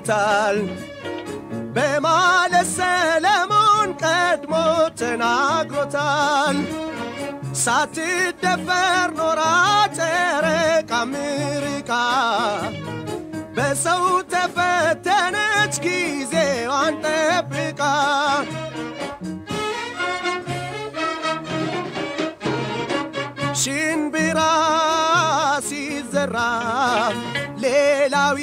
ይጠብቅለታል በማለት ሰለሞን ቀድሞ ተናግሮታል። ሳትደፈር ኖራ ጨረቃ ምርቃ በሰው ተፈተነች ጊዜዋን ጠብቃ ሽንብራ ሲዘራ ሌላው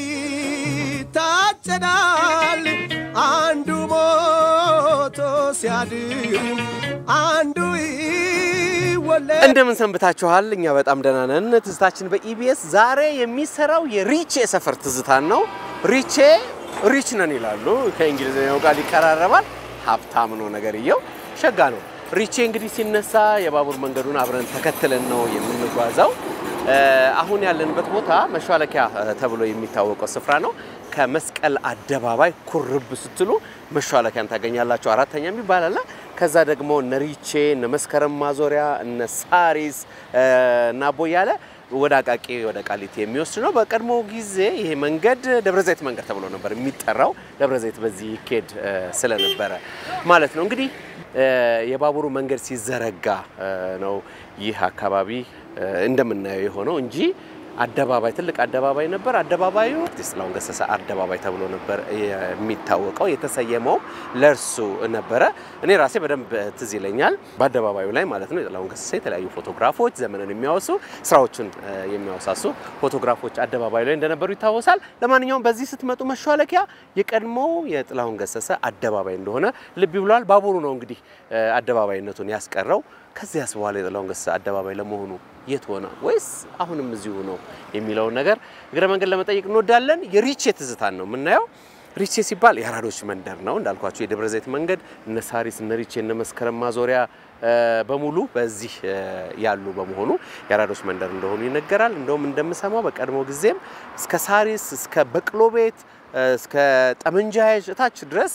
ይታጨዳል። አንዱ ሞቶ ሲያድር አንዱ ይወለድ። እንደምን ሰንብታችኋል? እኛ በጣም ደህና ነን። ትዝታችን በኢቢኤስ ዛሬ የሚሰራው የሪቼ ሰፈር ትዝታን ነው። ሪቼ ሪች ነን ይላሉ። ከእንግሊዝኛው ጋር ይቀራረባል። ሀብታም ነው ነገርየው፣ ሸጋ ነው። ሪቼ እንግዲህ ሲነሳ የባቡር መንገዱን አብረን ተከትለን ነው የምንጓዘው። አሁን ያለንበት ቦታ መሿለኪያ ተብሎ የሚታወቀው ስፍራ ነው። ከመስቀል አደባባይ ኩርብ ስትሉ መሿለኪያን ታገኛላችሁ። አራተኛ የሚባል አለ። ከዛ ደግሞ እነ ሪቼ እነ መስከረም ማዞሪያ እነ ሳሪስ እና ቦያለ ወደ አቃቂ ወደ ቃሊቲ የሚወስድ ነው። በቀድሞ ጊዜ ይሄ መንገድ ደብረ ዘይት መንገድ ተብሎ ነበር የሚጠራው። ደብረ ዘይት በዚህ ይኬድ ስለነበረ ማለት ነው። እንግዲህ የባቡሩ መንገድ ሲዘረጋ ነው ይህ አካባቢ እንደምናየው የሆነው እንጂ አደባባይ ትልቅ አደባባይ ነበር። አደባባዩ አርቲስት ጥላሁን ገሰሰ አደባባይ ተብሎ ነበር የሚታወቀው። የተሰየመው ለእርሱ ነበረ። እኔ ራሴ በደንብ ትዝ ይለኛል። በአደባባዩ ላይ ማለት ነው የጥላሁን ገሰሰ የተለያዩ ፎቶግራፎች፣ ዘመንን የሚያወሱ ስራዎችን የሚያወሳሱ ፎቶግራፎች አደባባዩ ላይ እንደነበሩ ይታወሳል። ለማንኛውም በዚህ ስትመጡ መሿለኪያ የቀድሞው የጥላሁን ገሰሰ አደባባይ እንደሆነ ልብ ብሏል። ባቡሩ ነው እንግዲህ አደባባይነቱን ያስቀረው። ከዚያስ በኋላ የጥላሁን ገሰሰ አደባባይ ለመሆኑ የት ሆነ ወይስ አሁንም እዚሁ ነው የሚለውን ነገር እግረ መንገድ ለመጠየቅ እንወዳለን። የሪቼ ትዝታን ነው የምናየው። ሪቼ ሲባል የአራዶች መንደር ነው እንዳልኳቸው የደብረ ዘይት መንገድ እነ ሳሪስ እነ ሪቼ እነ መስከረም ማዞሪያ በሙሉ በዚህ ያሉ በመሆኑ የአራዶች መንደር እንደሆኑ ይነገራል። እንደውም እንደምሰማው በቀድሞ ጊዜም እስከ ሳሪስ እስከ በቅሎ ቤት እስከ ጠመንጃ እታች ድረስ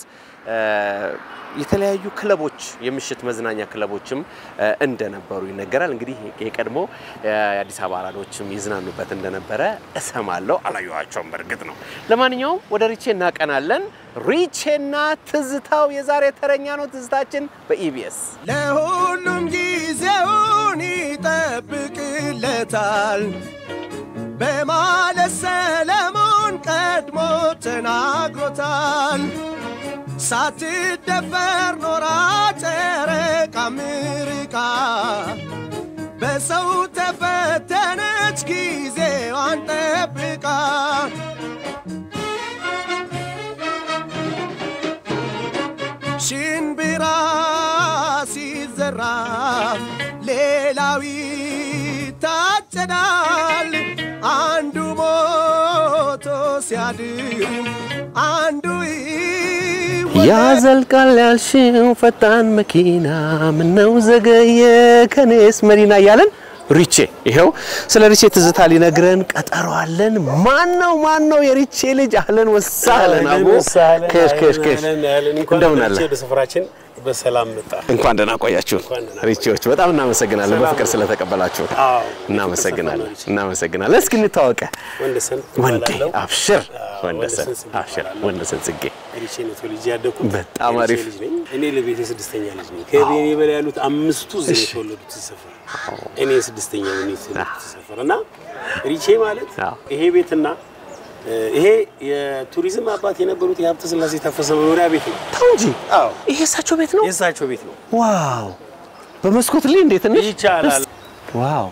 የተለያዩ ክለቦች የምሽት መዝናኛ ክለቦችም እንደነበሩ ይነገራል። እንግዲህ የቀድሞ የአዲስ አበባ አራዶችም ይዝናኑበት እንደነበረ እሰማለሁ። አላየኋቸውም በእርግጥ ነው። ለማንኛውም ወደ ሪቼ እናቀናለን። ሪቼና ትዝታው የዛሬ ተረኛ ነው። ትዝታችን በኢቢኤስ ለሁሉም ጊዜውን ይጠብቅለታል በማለት ሰለሞን ቀድሞ ተናግሮታል። ሳትደፈር ኖራ ጨረቃ ምርቃ በሰው ተፈተነች ጊዜዋን ጠብቃ ሽንብራ ሲዘራ ሌላው ይታጨዳል። አንዱ ሞቶ ሲያድር አንዱ ያዘልቃል ያልሽው ፈጣን መኪና ምነው ዘገየ ከኔስ መዲና እያለን ሪቼ ይኸው ስለ ሪቼ ትዝታ ሊነግረን ቀጠሮ አለን። ማን ነው ማን ነው የሪቼ ልጅ? አህለን ወሳለን አቡ ከሽ ከሽ ከሽ እንደምን አለ? ስፍራችን በሰላም መጣ። እንኳን ደህና ቆያችሁ እንኳን ደህና ሪቼዎች፣ በጣም እናመሰግናለን በፍቅር ስለተቀበላችሁ አዎ፣ እናመሰግናለን እናመሰግናለን። እስኪ እንታወቀ ወንደሰን ወንዴ እባላለሁ። አብሽር አዎ፣ ወንደሰን ወንደሰን ጽጌ አብሽር እባላለሁ። ወንደሰን ጽጌ ሪቼ ነው ተወልጄ ያደግኩት። በጣም የሪቼ አሪፍ። ልጅ ነኝ። እኔ ለቤቴ ስድስተኛ ልጅ ነኝ። ከቤኔ በላይ ያሉት አምስቱ እዚህ ነው የተወለዱት እዚህ ሰፈር። እኔ ስድስተኛ ነኝ የተወለድኩት እዚህ ሰፈር እና ሪቼ ማለት አዎ። ይሄ ቤትና እ፣ ይሄ የቱሪዝም አባት የነበሩት የሀብተ ስላሴ ታፈሰ መኖሪያ ቤት ነው። ተው እንጂ አዎ ይሄ እሳቸው ቤት ነው። የእሳቸው ቤት ነው። ዋው በመስኮት ላይ እንዴት ትንሽ ይቻላል። ዋው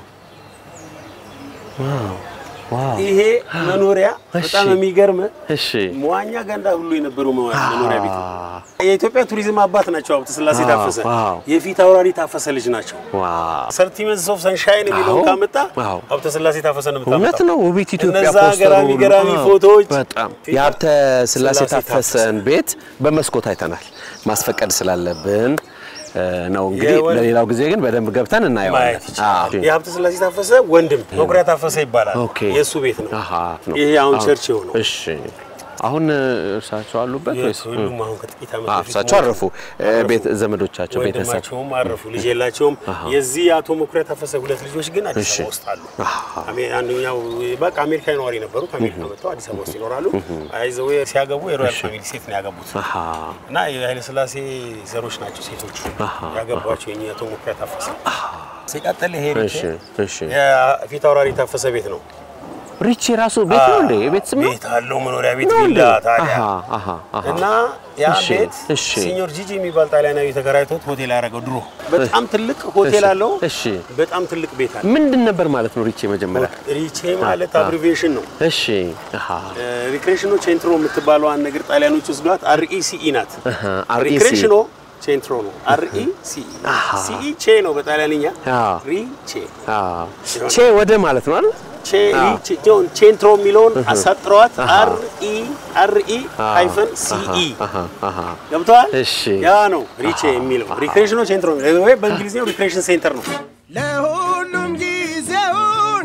ዋው ዋው ይሄ መኖሪያ በጣም እሺ። የሚገርም እሺ መዋኛ ገንዳ ሁሉ የነበረው መዋ- መኖሪያ ቤት ነው። የኢትዮጵያ ቱሪዝም አባት ናቸው ሀብተ ስላሴ ዋው፣ ታፈሰ። ዋው። የፊት አውራሪ ታፈሰ ልጅ ናቸው። ዋው ሰርቲመንትስ ኦፍ ሰንሻይን የሚለውን አዎ፣ ካመጣ አዎ። ሀብተ ስላሴ ታፈሰ ነው እውነት የምታመጣው። ነው። ውቢት ኢትዮጵያ እነዛ ፖስተሩ ገራሚ ሁሉ። ገራሚ አዎ፣ ፎቶዎች በጣም የሀብተ ስላሴ ስላሴ ታፈሰን ቤት በመስኮት አይተናል። ማስፈቀድ ስላለብን እ፣ ነው እንግዲህ። የወን- ለሌላው ጊዜ ግን በደንብ ገብተን እናየዋለን። ማየት ይቻላል። አዎ። የሀብተ ስላሴ ታፈሰ ወንድም መኩሪያ ታፈሰ ይባላል። ኦኬ። የእሱ ቤት ነው። አሃ ነው። ይሄ አሁን አዎ። ቸርች የሆነው እሺ አሁን እርሳቸው አሉበት ወይስ? ሁሉም አሁን ከጥቂት ዓመት አ፣ በፊት እርሳቸው አረፉ። እ፣ ቤት ዘመዶቻቸው ቤተሰብ ወንድማቸውም አረፉ። ልጅ የላቸውም። የዚህ የአቶ መኩሪያ ታፈሰ ሁለት ልጆች ግን አዲስ እሺ። አበባ ውስጥ አሉ። አሜ- አንደኛው በቃ አሜሪካ ነዋሪ ነበሩ። ከአሜሪካ መጥተው አዲስ አበባ ውስጥ ይኖራሉ። አይዘው ሲያገቡ የሮያል ፋሚሊ ሴት ነው ያገቡት አሃ እና የኃይለ ሥላሴ ዘሮች ናቸው ሴቶቹ ያገቧቸው የእኚህ አቶ መኩሪያ ታፈሰ። ሲቀጥል ይሄ እሺ እሺ። የፊት አውራሪ ታፈሰ ቤት ነው። ሪቼ ራሱ ቤት ነው እንዴ? ቤት ስም ነው? ቤት አለው መኖሪያ ቤት ነው እንዴ? ቪላ ታዲያ አሃ አሃ አሃ። እና ያ እሺ፣ ቤት እሺ። ሲኞር ጂጂ የሚባል ጣሊያናዊ ተከራይቶት ሆቴል ያደረገው ድሮ በጣም ትልቅ ሆቴል አለው። እሺ። በጣም ትልቅ ቤት አለ። ምንድን ነበር ማለት ነው ሪቼ መጀመሪያ? ሪቼ ማለት አብሪቬሽን ነው። እሺ አሃ ሪክሬሽኖ ቼንትሮ የምትባለዋን ነገር ጣሊያኖች ወስዷት አርኢሲኢ ናት። አሃ፣ RECE ሪክሬሽኖ ቼንትሮ ነው። አርኢሲኢ ሲኢ ቼ ነው በጣሊያንኛ አዎ። ሪቼ አዎ። ቼ ወደ ማለት ነው አይደል? ቼ ሪቼ ጆን ቼንትሮ የሚለውን አሳጥረዋት አርኢ አርኢ ሃይፈን ሲኢ አሃ አሃ። ገብተዋል። እሺ። ያ ነው ሪቼ የሚለው ሪክሬሽኖ ቼንትሮ የሚለው ወይ በእንግሊዝኛው ሪክሬሽን ሴንተር ነው። ለሁሉም ጊዜውን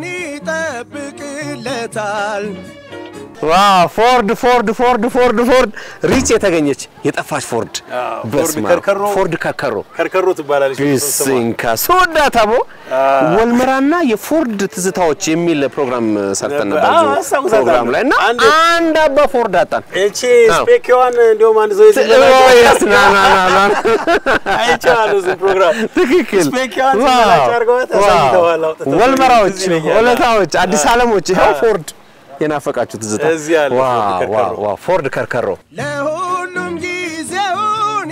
ይጠብቅለታል። ዋው ፎርድ ፎርድ ፎርድ ፎርድ ፎርድ ሪች የተገኘች የጠፋች ፎርድ አዎ፣ ፎርድ በስመ አብ። ከርከሮ። ፎርድ ከርከሮ ከርከሮ ትባላለች። ስሟ። ቢስንካ ሶዳታቦ ወልመራና የፎርድ ትዝታዎች የሚል ፕሮግራም ሰርተን ነበር አዎ፣ እዚሁ አስታውሳታለሁ። ፕሮግራም ላይ እና አንድ- አንድ አባ ፎርድ አጣን። እቺ አዎ። ስፔኪዋን እንዲሁም አንድ ሰው ኦ፣ የስ፣ ና ና ና ና። አይቼዋለሁ እዚህ ፕሮግራም ትክክል ስፔኪዋን ዋው፣ ሲመላጭ አድርገዋት ዋው። አሳይተዋል፣ አውጥተው። ወልመራዎች፣ ትዝ ይለኛል። ወለታዎች፣ አዲስ ዓለሞች ይኸው ፎርድ የናፈቃችሁ ትዝታ እዚህ አለ ፎርድ ዋው ከርከሮ። ዋው ዋው ፎርድ ከርከሮ ለሁሉም ጊዜውን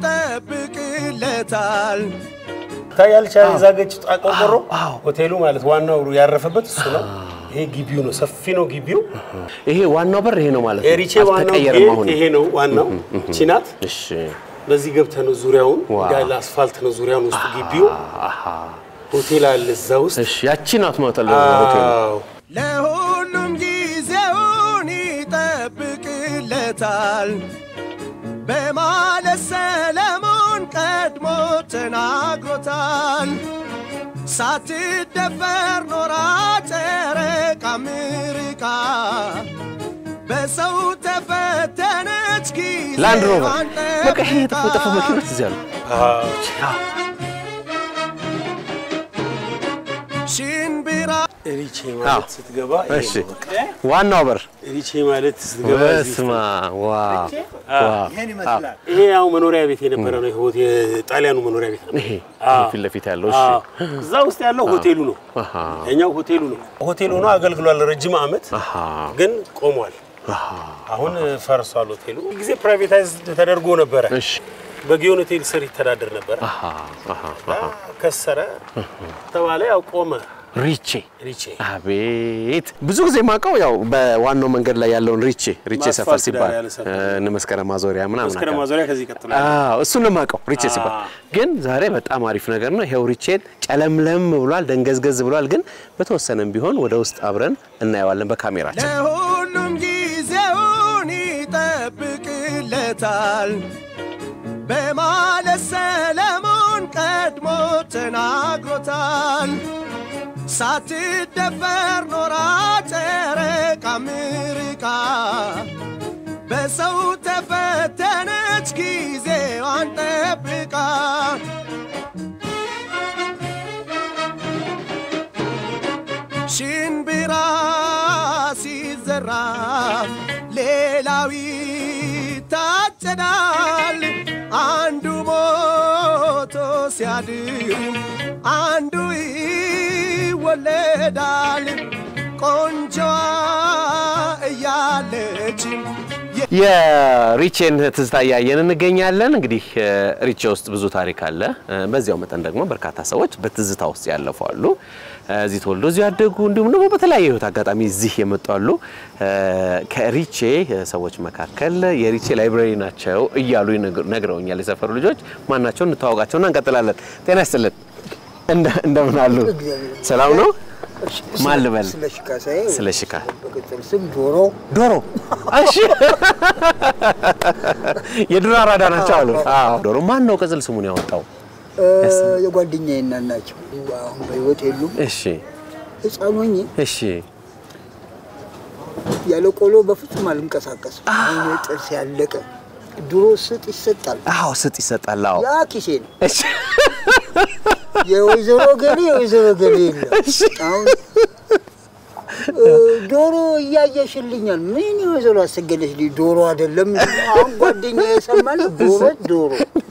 ይጠብቅለታል። ታያለች የዛገች ቆርቆሮ ሆቴሉ ማለት ዋናው ያረፈበት እሱ ነው። ይሄ ግቢው ነው፣ ሰፊ ነው ግቢው። ይሄ ዋናው በር ይሄ ነው ማለት ነው። የሪቼ ዋናው አልተቀየረም ጌት አሁን። ይሄ ነው ዋናው። እቺ ናት። እሺ በዚህ ገብተህ ነው ዙሪያውን ዋው። እንዳለ አስፋልት ነው ዙሪያውን ውስጥ ግቢው። አሃ ሆቴል አለ እዛ ውስጥ። እሺ ያቺ ናት ማለት ነው ሆቴሉ። አዎ ለሁሉም ጊዜውን ይጠብቅለታል በማለት ሰለሞን ቀድሞ ተናግሮታል። ሳትደፈር ኖራ ጨረቃ ምርቃ በሰው ተፈተነች ጊዜ ላንድ ሮቨር በቃ ይሄ የጠፉ የጠፉ መኪኖች እዚህ አሉ። ሽንብራ ሪቼ ማለት ስትገባ ይሄ እሺ ነው በቃ። ዋናው በር ሪቼ ማለት ስትገባ እዚህ ውስጥ በስማ ዋው ዋው ይሄን ይመስላል። ይሄ ያው መኖሪያ ቤት የነበረ ነው። ይሄ ሆቴ- የጣሊያኑ መኖሪያ ቤት ነው። ይሄ አዎ። ፊት ለፊት ያለው እሺ አዎ። እዛ ውስጥ ያለው ሆቴሉ ነው። አሃ የኛው ሆቴሉ ነው። ሆቴሉ ነው አገልግሏል ረጅም ዓመት አሃ ግን ቆሟል። አሁን ፈርሷል ሆቴሉ። ጊዜ ፕራይቬታይዝ ተደርጎ ነበረ። እሺ በጊዮን ሆቴል ስር ይተዳደር ነበረ። አሃ አሃ ከሰረ ተባለ። ያው ቆመ። ሪቼ ሪቼ አቤት ብዙ ጊዜ የማውቀው ያው በዋናው መንገድ ላይ ያለውን ሪቼ ሪቼ ማስፋልት ሰፈር ሲባል ዳር ያለ ሰፈር። እነ መስከረም ማዞሪያ ምናምን መስከረም አካባቢ። ማዞሪያ ከዚህ ይቀጥላል። አዎ እሱን ነው የማውቀው ሪቼ ሲባል። አዎ። ግን ዛሬ በጣም አሪፍ ነገር ነው። ይሄው ሪቼን ጨለምለም ብሏል፣ ደንገዝገዝ ብሏል። ግን በተወሰነም ቢሆን ወደ ውስጥ አብረን እናየዋለን በካሜራችን። ለሁሉም ጊዜውን ይጠብቅለታል በማለት ሰለሞን ቀድሞ ተናግሮታል። ሳትደፈር ኖራ ጨረቃ ምርቃ በሰው ተፈተነች ጊዜዋን ጠብቃ ሽንብራ ሲዘራ ሌላው ይታጨዳል። አንዱ ሞቶ ሲያድር አንዱ ይወለዳል። ቆንጆዋ እያለች የሪቼን ትዝታ እያየን እንገኛለን። እንግዲህ እ፣ ሪቼ ውስጥ ብዙ ታሪክ አለ። እ፣ በዚያው መጠን ደግሞ በርካታ ሰዎች በትዝታ ውስጥ ያለፉ አሉ። እ፣ እዚህ ተወልዶ እዚህ ያደጉ እንዲሁም ደግሞ በተለያየ ህይወት አጋጣሚ እዚህ የመጡ አሉ። እ፣ ከሪቼ ሰዎች መካከል የሪቼ ላይብራሪ ናቸው እያሉ ይነግሩ- ነግረውኛል የሰፈሩ ልጆች። ማናቸው እንተዋወቃቸውና እንቀጥላለን። ጤና ይስጥልን። እንደ- እንደምን አሉ? ሰላም ነው? ማን ልበል? ስለ ሽካሳዬ ስለ ሽካ በቅጽል ስም ዶሮ ዶሮ እሺ፣ የዱር አራዳ ናቸው አሉ። አዎ ዶሮ ማን ነው ቅጽል ስሙን ያወጣው? እ፣ የጓደኛዬ እናት ናቸው። አሁን በህይወት የሉም። እሺ ህፃን ሆኜ እሺ ያለ ቆሎ በፍጹም አልንቀሳቀስም። አሁን ጥርስ ያለቀ ድሮ ስጥ ይሰጣል። አዎ ስጥ ይሰጣል። አዎ ያ ኪሴ ነው። እሺ የወይዘሮ ገሌ የወይዘሮ ገሌ የለም። አሁን እ፣ ዶሮ እያየሽልኛል። ምን የወይዘሮ አሰገደች ልጅ ዶሮ አይደለም። አሁን ጓደኛ የሰማል ዶሮ ዶሮ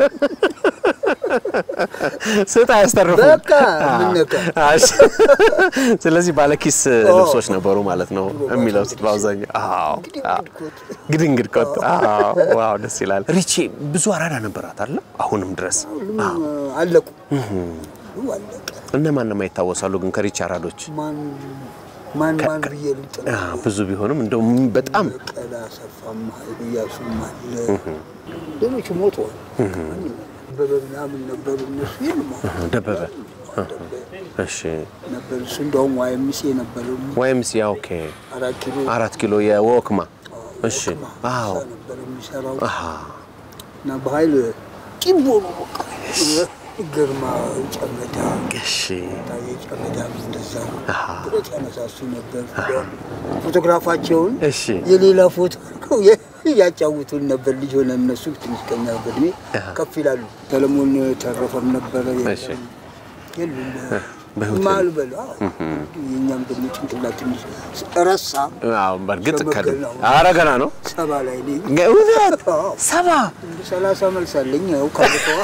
ስጥ አያስተርፉም። በቃ ምን ነካ? እሺ። ስለዚህ ባለኪስ ልብሶች ነበሩ ማለት ነው የሚለብሱት በአብዛኛው። አዎ አዎ። ግድንግድ ኮት። አዎ ዋው ደስ ይላል። ሪቼ ብዙ አራዳ ነበራት አለ አሁንም ድረስ ሁሉም አለቁ ሁሉ አለቀ። እነማን ነው የማይታወሳሉ ግን ከሪቼ አራዶች ማን ማን ማን ብዬ ልጥራ? አ፣ ብዙ ቢሆንም እንደው በጣም በቀለ አሰፋም ኃይሉ እያሱም አለ። ሌሎቹ ሞተዋል። አበበ ምናምን ነበሩ። እነሱ የሉም አሁን። ደበበ እሺ ነበር እሱ እንደውም ዋይምሴ ነበረ ወይም ሲ ኦኬ አራት ኪሎ አራት ኪሎ የወክማ እሺ አዎ እዛ ነበር የሚሰራው አሃ እና በኃይል ቂቦ ነው በቃ ግርማ ጨመዳ እሺ ታዬ ጨመዳ እንደዛው ብረት ያነሳሱ ነበር። ፎቶግራፋቸውን እሺ የሌላ ፎቶ አድርገው እያጫውቱን ነበር። ልጅ ሆነ እነሱ ትንሽ ከኛ በእድሜ ከፍ ይላሉ። ሰለሞን ተረፈም ነበረ እሺ። የሉም በህይወት ማሉ በሉ አዎ። የእኛም ደግሞ ጭንቅላት ትንሽ ረሳ። አዎ በእርግጥ ከድ ሸመገል ነው። ኧረ ገና ነው ሰባ ላይ ነኝ። እውነት አዎ። ሰባ ሰላሳ መልስ አለኝ። ያው ካለፈዋ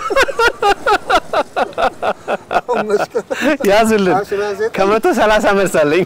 አሁን መስከረም ያዝልን አስራ ዘጠኝ ከመቶ ሰላሳ መልስ አለኝ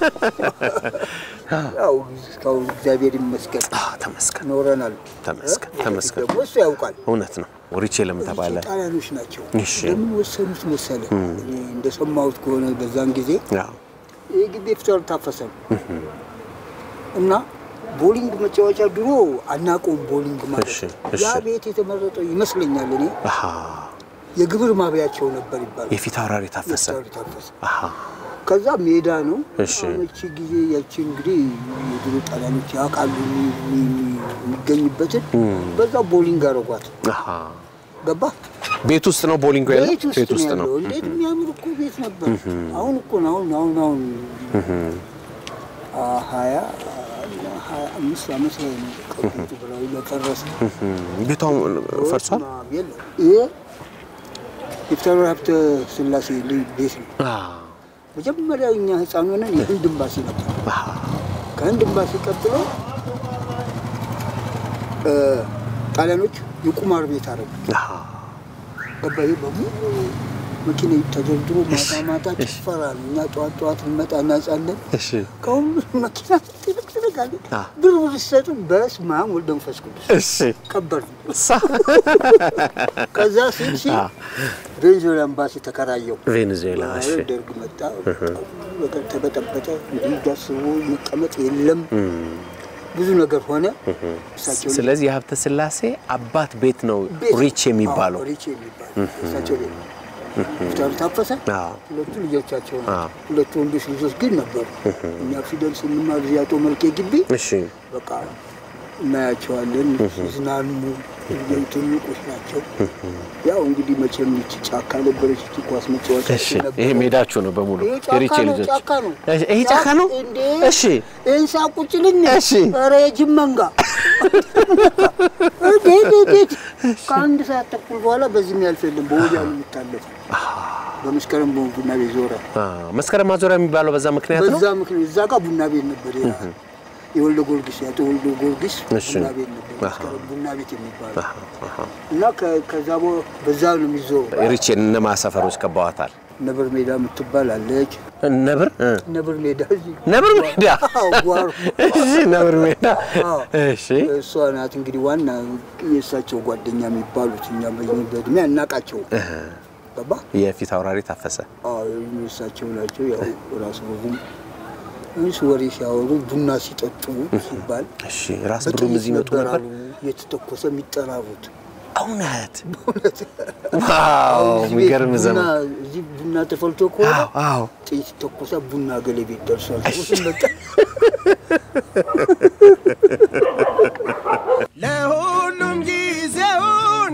ያው እስካሁን እግዚአብሔር ይመስገን አዎ ተመስገን ኖረናል። ተመስገን፣ እ? ተመስገን። ደግሞ እሱ ያውቃል። እውነት ነው ሪቼ ለምን ተባለ ጣሊያኖች ናቸው። እሺ። ለምን ወሰኑት መሰለ? እኔ እንደሰማሁት ከሆነ በዛን ጊዜ አዎ ይህ ግቢ ፍቷል ታፈሰ ነው እና ቦሊንግ መጫወቻ ድሮ አናውቀውም። ቦሊንግ ማለት እሺ፣ ነው። እሺ። ያ ቤት የተመረጠው ይመስለኛል። እኔ አሃ የግብር ማብያቸው ነበር ይባላል። የፊት አውራሪ ታፈሰ ፍቷል ታፈሰ አሃ ከዛ ሜዳ ነው። እሺ። አሁን እቺ ጊዜ ያቺ እንግዲህ የድሮ ጣሊያኖች ያውቃሉ የሚ- የሚ- የሚገኝበትን በዛ ቦሊንግ አረጓት። አሃ ገባ ቤት ውስጥ ነው ቦሊንግ ያለው ቤት ውስጥ ቤት ውስጥ ነው ነው ያለው። እንዴት የሚያምር እኮ ቤት ነበር። አሁን እኮ ነው አሁን አሁን አሁን አ- ሀያ እና ሀያ አምስት ዓመት ላይ ነው ከቁጡ ብለው ለፈረሰ ቤቷ ፈርሷል የለም። ይሄ ዶክተር ሀብተ ስላሴ ልጅ ቤት ነው። አዎ መጀመሪያ እኛ ህፃን ሆነን የህንድ ኤምባሲ ነበር። አሃ ከህንድ ኤምባሲ ቀጥሎ እ፣ ጣሊያኖች የቁማር ቤት አረጉ። አሃ ገባ ይሄ በሙሉ መኪና ተደርድሮ ማታ ማታ ጭፈራ ነው። እኛ ጠዋት ጠዋት እንመጣ እናጻለን። እሺ ከሁሉ መኪና ትልቅ ትልቅ አለ። አ። ብር ብር ሲሰጡ በስመ አብ ወልደ መንፈስ ቅዱስ እሺ ቀበር ሳ ከዛ ሲል ሲል አ። ቬንዙዌላ ኤምባሲ ተከራየው። ቬኔዙዌላ እሺ ደርግ መጣ፣ ነገር ተበጠበጠ። እንዲህ ዳስቦ መቀመጥ የለም ብዙ ነገር ሆነ። እሳቸው ስለዚህ የሀብተ ስላሴ አባት ቤት ነው ቤት- ሪች የሚባለው አዎ፣ ሪች የሚባለው እሳቸው ቤት ነው። ፍታሩ ታፈሰ አዎ ሁለቱ ልጆቻቸው አዎ። ናቸው። ሁለቱ ወንዶች ልጆች ግን ነበሩ። እኛ ፊደል ስንማር እዚህ አቶ መልኬ ግቢ እሺ በቃ እናያቸዋለን ሲዝናኑ። ትልቆች ናቸው። ያው እንግዲህ መቼም ይቺ ጫካ ነበረች፣ ይቺ ኳስ መጫወቻ እሺ ይሄ ሜዳችሁ ነው በሙሉ ይሄ የሪቼ ጫካ ነው፣ ልጆች ጫካ ነው። እሺ፣ ይሄ ጫካ ነው እንዴ! እሺ እንሳ ቁጭልኝ እሺ። ኧረ የጅብ መንጋ እንዴ! እንዴ! እንዴ! ከአንድ ሰዓት ተኩል በኋላ በዚህ የሚያልፍ የለም። በወዲያ ነው የሚታለፈው። በመስከረም ቡና ቤት ዞረ። አ፣ መስከረም ማዞሪያ የሚባለው በዛ ምክንያት ነው በዛ ምክንያት እዛ ጋር ቡና ቤት ነበር። ያ የወልደ ጊዮርጊስ ያቶ ወልደ ጊዮርጊስ እሺ። ቡና ቤት ነበር። መስከረም ቡና ቤት የሚባለው እና ከ- ከዛ በ- በዛ ነው የሚዞረው። ሪቼ እነማ ሰፈሮች ከበዋታል ነብር ሜዳ የምትባል አለች። ነብር እ፣ ነብር ሜዳ እዚህ ነብር ሜዳ አዎ፣ ጓሮ እሺ ነብር ሜዳ አዎ። እሺ እሷ ናት እንግዲህ ዋና የእሳቸው ጓደኛ የሚባሉት እኛ በ- በእድሜ አናቃቸው ገባ የፊት አውራሪ ታፈሰ አዎ፣ የእሳቸው ናቸው። ያው ራሱ ብዙም እሱ ወሬ ሲያወሩ ቡና ሲጠጡ ሲባል እሺ ራስ ብሩም እዚህ ይመጡ ነበር ነበር አሉ የተተኮሰ የሚጠራሩት። እውነት ዋው የሚገርም እንዴት ዘመን ቡና እዚህ ቡና ተፈልቶ ከሆነ አዎ አዎ ጥይት ተኮሰ ቡና ገሌ ቤት ደርሷል። መጣ ለሁሉም ጊዜውን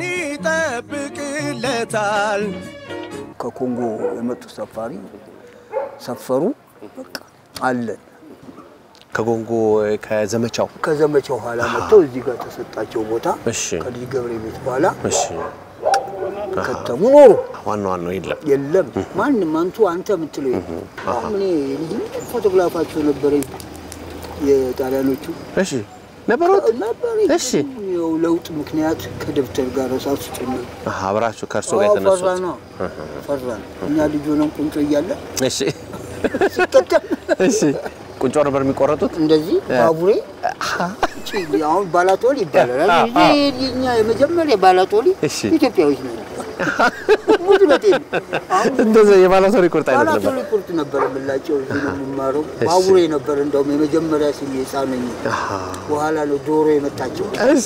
ይጠብቅለታል። ከኮንጎ የመጡ ሰፋሪ ሰፈሩ። በቃ አለን ከጎንጎ ከዘመቻው ከዘመቻው ኋላ መጥተው እዚህ ጋር ተሰጣቸው ቦታ እሺ ከልጅ ገብረ ቤት በኋላ እሺ ከተሙ ኖሩ። ዋና ዋናው የለም የለም ማንም አንቱ አንተ የምትለው የለም። አሁን እኔ ልጅ ፎቶግራፋቸው ነበረኝ የጣሊያኖቹ እሺ ነበሩት ነበር። እሺ። ያው ለውጥ ምክንያት ከደብተር ጋር እሳት ጭምር አሃ አብራችሁ ከእርሶ ጋር የተነሱት ፈራ ነው ፈራ እኛ ልጅ ሆነን ቁንጮ እያለ እሺ ሲቀደም እሺ ቁንጮ ነበር የሚቆረጡት እንደዚህ ባቡሬ ጭ- አሁን ባላቶሊ ይባላል። አ- እዚህ እኛ የመጀመሪያ ባላቶሊ እሺ። ኢትዮጵያዎች ነን። ሙድነቴ አሁን እንደዛ የባላቶሪ ቁርጥ አይነት ነበር ባላቶሊ ቁርጥ ነበር የምላቸው እዚህ ነው የምማረው። ባቡሬ ነበር እንደውም የመጀመሪያ ስሜ ሕፃን ነኝ። በኋላ ነው ዶሮ የመጣቸው። እሺ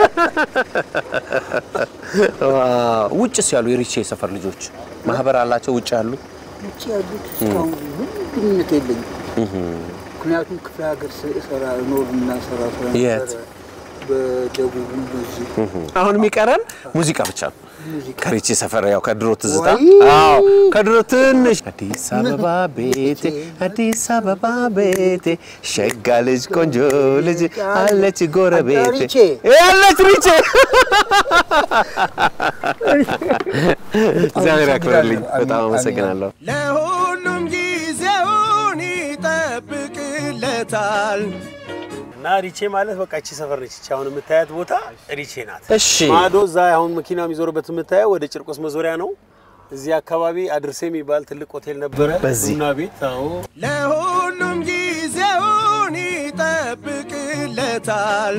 ዋው። ውጭስ ያሉ የሪቼ ሰፈር ልጆች ማህበር አላቸው ውጭ ያሉ ውጭ ያሉት እስካሁን ምንም ግንኙነት የለኝም። ምክንያቱም ክፍለ ሀገር ስራ ኖር እና ሰራ የት? ስለነበረ በደቡብ በዚህ አሁን የሚቀረን ሙዚቃ ብቻ ነው ሙዚቃ ከሪቼ ሰፈር ያው ከድሮ ትዝታ ወይ! አዎ ከድሮ ትንሽ አዲስ አበባ ቤቴ አዲስ አበባ ቤቴ ሸጋ ልጅ ቆንጆ ልጅ አለች ጎረቤቴ ሪቼ። ያለች ሪቼ እግዚአብሔር ያክብርልኝ በጣም አመሰግናለሁ ለሁሉም ጊዜውን ይጠብቅለታል። እና ሪቼ ማለት በቃ እቺ ሰፈር ነች። እቺ አሁን የምታያት ቦታ ሪቼ ናት። እሺ ማዶ እዛ አሁን መኪና የሚዞርበት የምታየው ወደ ጭርቆስ መዞሪያ ነው። እዚህ አካባቢ አድርሴ የሚባል ትልቅ ሆቴል ነበረ፣ በዚህ? ቡና ቤት። አዎ ለሁሉም ጊዜውን ይጠብቅለታል።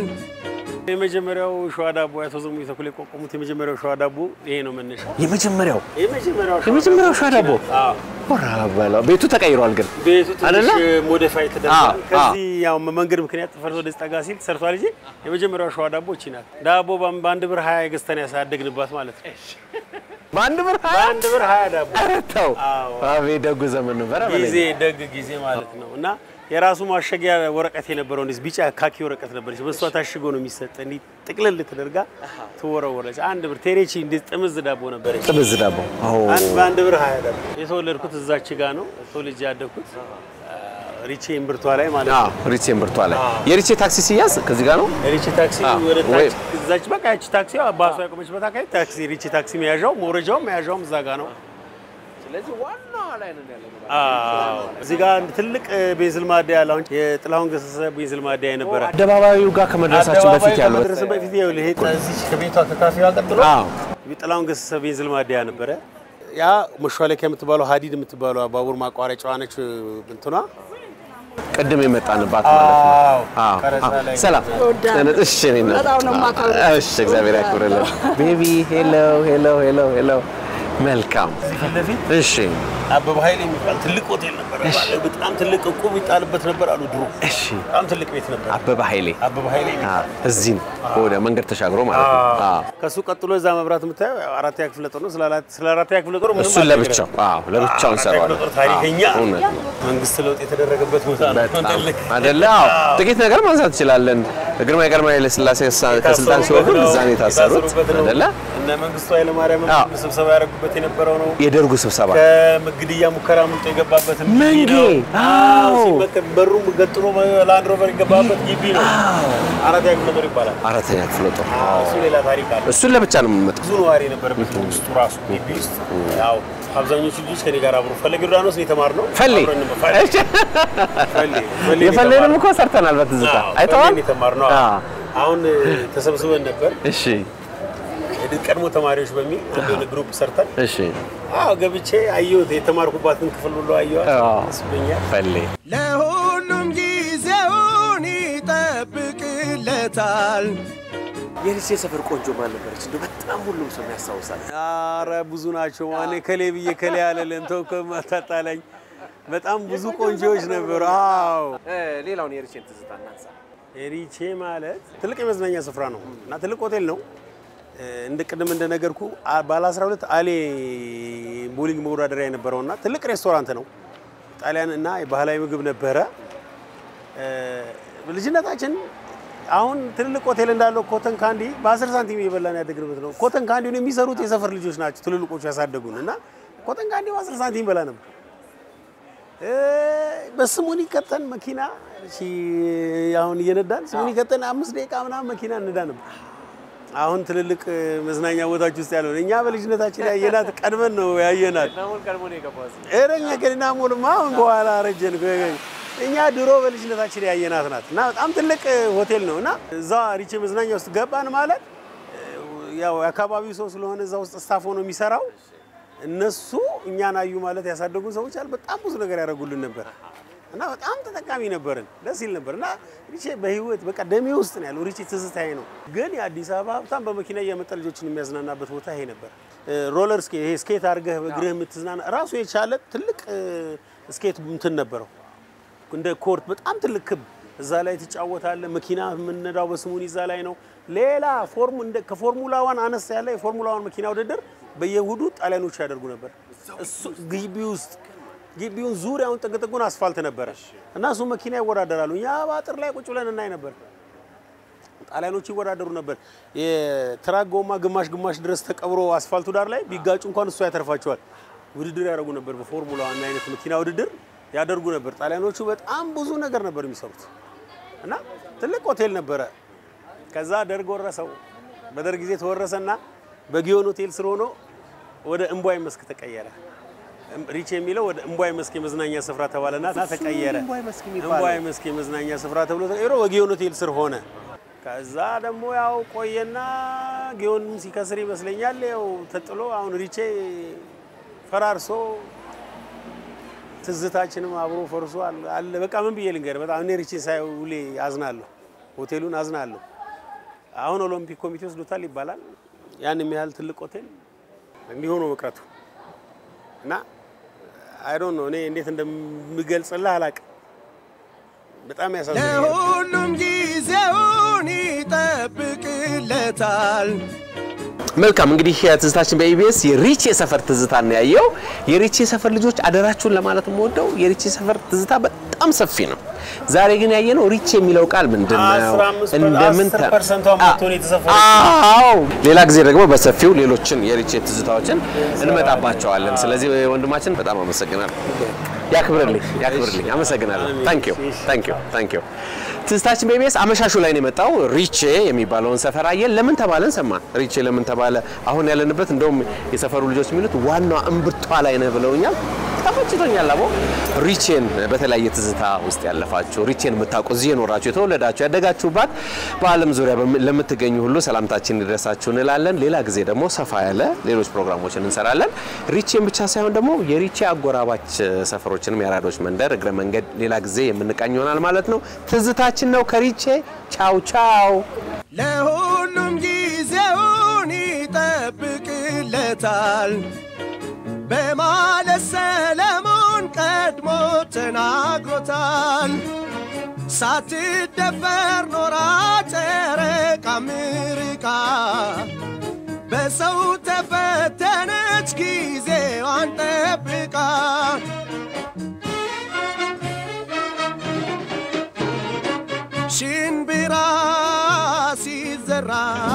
የመጀመሪያው ሸዋ ዳቦ አቶ ዘሙ ተኩል የቋቋሙት የመጀመሪያው ሸዋ ዳቦ ይሄ ነው መነሻ። የመጀመሪያው የመጀመሪያው የመጀመሪያው ሸዋ ዳቦ አዎ ወራ በለው ቤቱ ተቀይሯል ግን ቤቱ አይደለ? ትንሽ ሞዲፋይ አዎ፣ ተደርጓል። አዎ። ከዚህ ያው መንገድ ምክንያት ፈርሶ ወደ ጠጋ ሲል ተሰርቷል እንጂ የመጀመሪያው ሸዋ ዳቦ እቺ ናት። ዳቦ በአን- በአንድ ብር ሀያ ገዝተን ያሳደግንባት ማለት ነው። በአንድ ብር ሀያ በአንድ ብር ሀያ ዳቦ ኧረ ተው አዎ። አቤት ደጉ ዘመን ነበር በለኝ። ጊዜ ደግ ጊዜ ማለት ነው። እና የራሱ ማሸጊያ ወረቀት የነበረው እንደዚህ ቢጫ ካኪ ወረቀት ነበረች። በእሷ ታሽጎ ነው የሚሰጥ። እንዲህ ጥቅልል ተደርጋ ትወረወረች። አንድ ብር ቴሬቺ እንዴት ጥምዝ ዳቦ ነበረች። ጥብዝ ዳቦ አዎ አንድ በአንድ ብር ሀያ ዳቦ። የተወለድኩት እዛች ጋ ነው ተወልጄ ያደግኩት ሪቼ እምብርቷ ላይ ማለት አዎ ነው። ሪቼ እምብርቷ ላይ የሪቼ ታክሲ ሲያዝ ከዚህ ጋር ነው ሪቼ ታክሲ አዎ፣ ወደ ወይ- ታች እዛች በቃ ያቺ ታክሲ ባሷ ያቆመችበት አካባቢ ታክሲ ሪቼ ታክሲ መያዣው መውረጃውም መያዣውም እዛ ጋ ነው። ስለዚህ ዋናው ላይ ነው ያለው አዎ እዚህ ጋር አንድ ትልቅ ቤንዝል ማደያ ያለ አሁን የጥላሁን ገሰሰ ቤንዝል ማደያ የነበረ አደባባዩ ጋር ከመድረሳችን በፊት ያለው ከመድረስ በፊት ይኸውልህ ይሄ እዚች ከቤቷ ከካፌዋ ቀጥሎ አዎ ጥላሁን ገሰሰ ቤንዝል ማደያ ነበረ። ያ መሿለኪያ የምትባለው ሀዲድ የምትባለው ባቡር ማቋረጫዋ ነች እንትኗ ቅድም የመጣንባት ማለት ነው አዎ፣ አዎ ቀረጻ አዎ። ላይ ሰላም እሺ እኔ ነው እሺ እግዚአብሔር ያክብርልን ቤቢ ሄሎ ሄሎ ሄሎ ሄሎ መልካም ፊት ለፊት እሺ አበበ ኃይሌ የሚባል ትልቅ ሆቴል ነበረ። በጣም ትልቅ እቁብ ይጣልበት ነበር አሉ ድሮ። እሺ በጣም ትልቅ ቤት ነበር አበበ ኃይሌ አበበ ኃይሌ አዎ እዚህ ነው ወደ መንገድ ተሻግሮ ማለት ነው አዎ ከሱ ቀጥሎ እዛ መብራት የምታየው አራተኛ ክፍለ ጦር ነው። ስለ አራት- ስለ አራተኛ ክፍለ ጦር ምንም እሱን አልነግርህም። ለብቻው አዎ ለብቻው አራተኛ ክፍለ እንሰራዋለን ጦር ታሪከኛ አዎ፣ እውነት ነው መንግስት ለውጥ የተደረገበት ቦታ ነው። በጣም ትልቅ አይደለ? አዎ ጥቂት ነገር ማንሳት እንችላለን። ግርማዊ ቀዳማዊ ኃይለ ሥላሴ ከስልጣን ሲወርዱ የታሰሩበት ነው። እዛ ነው የታሰሩት የታሰሩበት ነው። አይደለ? እነ መንግስቱ ኃይለማርያም አዎ። ስብሰባ ያደረጉበት የነበረው ነው። የደርጉ ስብሰባ ከግድያ ሙከራ ምንጭ የገባበት መንጌ! አዎ አዎ። ሲመከር በሩም ገጥሎ ላንድ ሮቨር የገባበት ግቢ ነው። አራተኛ ክፍለ ጦር ይባላል። አራተኛ ክፍለ ጦር አዎ፣ እሱ ሌላ ታሪክ አለ። እሱን ለብቻ ነው የምንመጣው። ብዙ ነዋሪ የነበረበት ነው ውስጡ ራሱ ግቢ ውስጥ ያው አብዛኞቹ ልጆች ከኔ ጋር አብሮ ፈለገ ዮርዳኖስ ነው የተማርነው። ፈሌ አብረን ነበር። ፈሌ ፈሌ ፈሌ የፈለንም እኮ ሰርተናል በትዝታ አዎ፣ አይተዋል። ፈሌን የተማርነው አዎ። አሁን ተሰብስበን ነበር እሺ ቀድሞ ተማሪዎች በሚል አንድ የሆነ ግሩፕ ሰርተን እሺ አዎ ገብቼ አየሁት የተማርኩባትን ክፍል ሁሉ አየኋት። አዎ። ደስ ብሎኛል። ፈሌ ለሁሉም ጊዜውን ይጠብቅለታል። የሪሴ ሰፈር ቆንጆ ማን ነበረች? እንደው በጣም ሁሉም ሰው የሚያስታውሳል። ኧረ ብዙ ናቸው። ማን ከሌ ብዬ ከሌ ያለልን ተው ከማታጣላኝ በጣም ብዙ ቆንጆዎች ነበሩ። አዎ ሌላውን የሪቼን ትዝታ እናንሳ። ሪቼ ማለት ትልቅ የመዝናኛ ስፍራ ነው እና ትልቅ ሆቴል ነው። እንደ ቅድም እንደነገርኩ አ- ባለ 12 አሌ ቦሊንግ መወዳደሪያ የነበረውና ትልቅ ሬስቶራንት ነው። ጣሊያን እና ባህላዊ ምግብ ነበረ። እ፣ ልጅነታችን አሁን ትልልቅ ሆቴል እንዳለው ኮተን ካንዲ በ10 ሳንቲም እየበላን ያደግንበት ነው። ኮተን ካንዲውን የሚሰሩት የሰፈር ልጆች ናቸው ትልልቆቹ ያሳደጉን እና ኮተን ካንዲ በ10 ሳንቲም በላ ነበር። እ፣ በስሙኒ ከተን መኪና እሺ፣ አሁን እየነዳን ስሙኒ ከተን አምስት ደቂቃ ምናምን መኪና እንዳ ነበር። አሁን ትልልቅ እ፣ መዝናኛ ቦታዎች ውስጥ ያለው እኛ በልጅነታችን ያየናት ቀድመን ነው ያየናት። እረኛ ገና ሙሉማ አሁን በኋላ አረጀን። እኛ ድሮ በልጅነታችን ያየናት ናት እና በጣም ትልቅ ሆቴል ነው እና እዛ ሪቼ መዝናኛ ውስጥ ገባን ማለት ያው የአካባቢው ሰው ስለሆነ እዛ ውስጥ ስታፍ ሆኖ የሚሰራው እነሱ እኛን አዩ ማለት ያሳደጉን ሰዎች አሉ። በጣም ብዙ ነገር ያደርጉልን ነበር እና በጣም ተጠቃሚ ነበርን። ደስ ይል ነበር እና ሪቼ በህይወት በቃ ደሜ ውስጥ ነው ያለው። ሪቼ ትዝታዬ ነው። ግን የአዲስ አበባ ሀብታም በመኪና እየመጣ ልጆችን የሚያዝናናበት ቦታ ይሄ ነበር። ሮለር ስኬት ይሄ ስኬት አድርገህ በእግርህ የምትዝናና ራሱ የቻለ ትልቅ እ፣ ስኬት እንትን ነበረው እንደ ኮርት በጣም ትልቅ ክብ እዛ ላይ ትጫወታለህ። መኪና የምንነዳው በስሙን እዛ ላይ ነው። ሌላ ፎርሙ እንደ ከፎርሙላ ዋን አነስ ያለ የፎርሙላ ዋን መኪና ውድድር በየእሁዱ ጣሊያኖች ያደርጉ ነበር። እሱ ግቢ ውስጥ ግቢውን ዙሪያውን ጥግ ጥጉን አስፋልት ነበረ እና እሱ መኪና ይወዳደራሉ። እኛ በአጥር ላይ ቁጭ ብለን እናይ ነበር። ጣሊያኖቹ ይወዳደሩ ነበር። የትራክ ጎማ ግማሽ ግማሽ ድረስ ተቀብሮ አስፋልቱ ዳር ላይ ቢጋጩ እንኳን እሱ ያተርፋቸዋል። ውድድር ያደርጉ ነበር። በፎርሙላ ዋን አይነት መኪና ውድድር ያደርጉ ነበር። ጣሊያኖቹ በጣም ብዙ ነገር ነበር የሚሰሩት እና ትልቅ ሆቴል ነበረ። ከዛ ደርግ ወረሰው። በደርግ ጊዜ ተወረሰና በጊዮን ሆቴል ስር ሆኖ ወደ እምቧይ መስክ ተቀየረ። ሪች የሚለው ወደ እምቧይ መስክ የመዝናኛ ስፍራ ተባለና ና ተቀየረ። እምቧይ መስክ የሚባለው? እምቧይ መስክ የመዝናኛ ስፍራ ተብሎ ተቀይሮ በጊዮን ሆቴል ስር ሆነ። ከዛ ደግሞ ያው ቆየና ጊዮን ሲከስር ይመስለኛል ያው ተጥሎ አሁን ሪቼ ፈራርሶ ትዝታችንም አብሮ ፈርሶ አለ- አለ። በቃ ምን ብዬ ልንገርህ፣ በጣም እኔ ሪቼን ሳይ ውሌ አዝናለሁ፣ ሆቴሉን አዝናለሁ። አሁን ኦሎምፒክ ኮሚቴ ወስዶታል ይባላል። ያን የሚያህል ትልቅ ሆቴል እንዲሆኑ መቅረቱ እና አይ ዶንት ኖ እኔ እንዴት እንደምገልጽልህ አላውቅም። በጣም ያሳዝናል። ለሁሉም ጊዜውን ይጠብቅለታል። መልካም እንግዲህ ትዝታችን በኢቢኤስ የሪቼ ሰፈር ትዝታ ነው ያየው። የሪቼ ሰፈር ልጆች አደራችሁን ለማለት የምወደው የሪቼ ሰፈር ትዝታ በጣም ሰፊ ነው። ዛሬ ግን ያየነው ሪቼ የሚለው ቃል ምንድን ነው? 15 እንደምን ተ- 10% ማትሆን የተሰፈረች አዎ፣ ሌላ ጊዜ ደግሞ በሰፊው ሌሎችን የሪቼ ትዝታዎችን እንመጣባቸዋለን። ስለዚህ ወንድማችን በጣም አመሰግናለሁ። ያክብርልኝ፣ ያክብርልኝ። አመሰግናለሁ። ታንክ ዩ፣ ታንክ ዩ፣ ታንክ ዩ። ትዝታችን በኢቢኤስ አመሻሹ ላይ ነው የመጣው። ሪቼ የሚባለውን ሰፈር አየን። ለምን ተባለን ሰማን። ሪቼ ለምን ተባለ? አሁን ያለንበት እንደውም የሰፈሩ ልጆች የሚሉት ዋናዋ እምብርቷ ላይ ነህ ብለውኛል። ተመችቶኛል። አቦ ሪቼን በተለያየ ትዝታ ውስጥ ያለፋችሁ ሪቼን የምታውቁ እዚህ የኖራችሁ የተወለዳችሁ ያደጋችሁባት በዓለም ዙሪያ በም- ለምትገኙ ሁሉ ሰላምታችን ይድረሳችሁ እንላለን። ሌላ ጊዜ ደግሞ ሰፋ ያለ ሌሎች ፕሮግራሞችን እንሰራለን። ሪቼን ብቻ ሳይሆን ደግሞ የሪቼ አጎራባች ሰፈሮችንም የአራዶች መንደር እግረ መንገድ ሌላ ጊዜ የምንቃኝ ይሆናል ማለት ነው። ትዝታችን ነው ከሪቼ ቻው ቻው። ለሁሉም ጊዜውን ይጠብቅለታል በማለት ሰለሞን ቀድሞ ተናግሮታል። ሳትደፈር ኖራ ጨረቃ ምርቃ በሰው ተፈተነች ጊዜዋን ጠብቃ ሽንብራ ሲዘራ